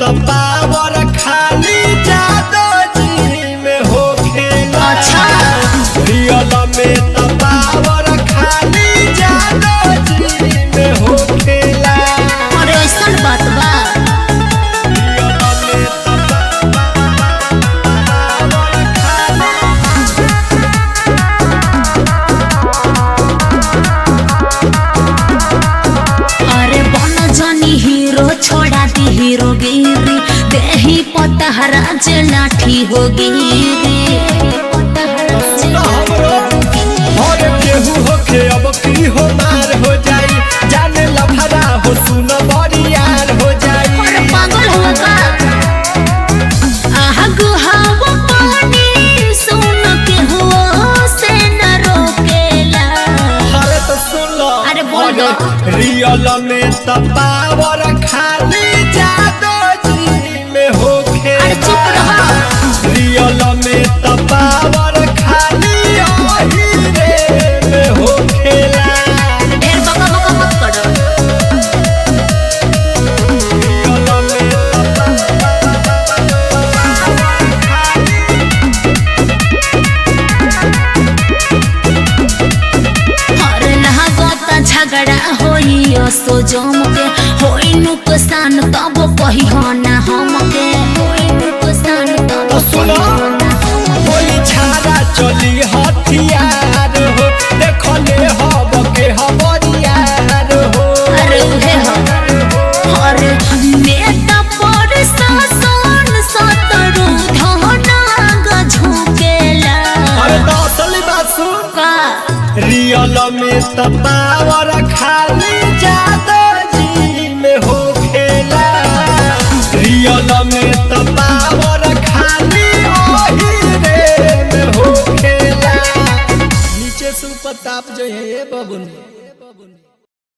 Power खाली जादो जी में हो खेला अच्छा। रियल में त पावर खाली जादो जी में हो खेला अरे ऐसन बात बा रियल में त पावर खाली अरे बन जनी हीरो छोड़ा दी हीरो गिरी देही पतहरा जे लाठी हो गिरी और केहू होखे अब की हो मार हो जाई जाने लफड़ा हो सुन बरियार हो जाई अरे पागल हो का आहा गुहावा पानी सुन के हो से न रोकेला अरे तो सुन लो अरे बोल दो। रियल में त पावर खाली जादो जी में हो अरे चुप रहो। रियल में त पावर खाली ओही रे में हो खेला ढेर बका बका मत करो रियल में त अरे लागत झगड़ा होई असो जम के होई नुकसान तब कही हो ना हमके होई नुकसान तब सुनो। कही हो ना हमके। कोई छाड़ा चली हथियार हो देखले हब के हबरियार हो अरे उहे हो अरे नेता पर शासन सतरु धनाग झुकेला अरे तो असली बात सुन का रियल में त पावर खाली जादो जी में हो खेला रियल में त पावर खाली ओही रे में हो खेला नीचे से ऊपर ताप जो है ये बबुन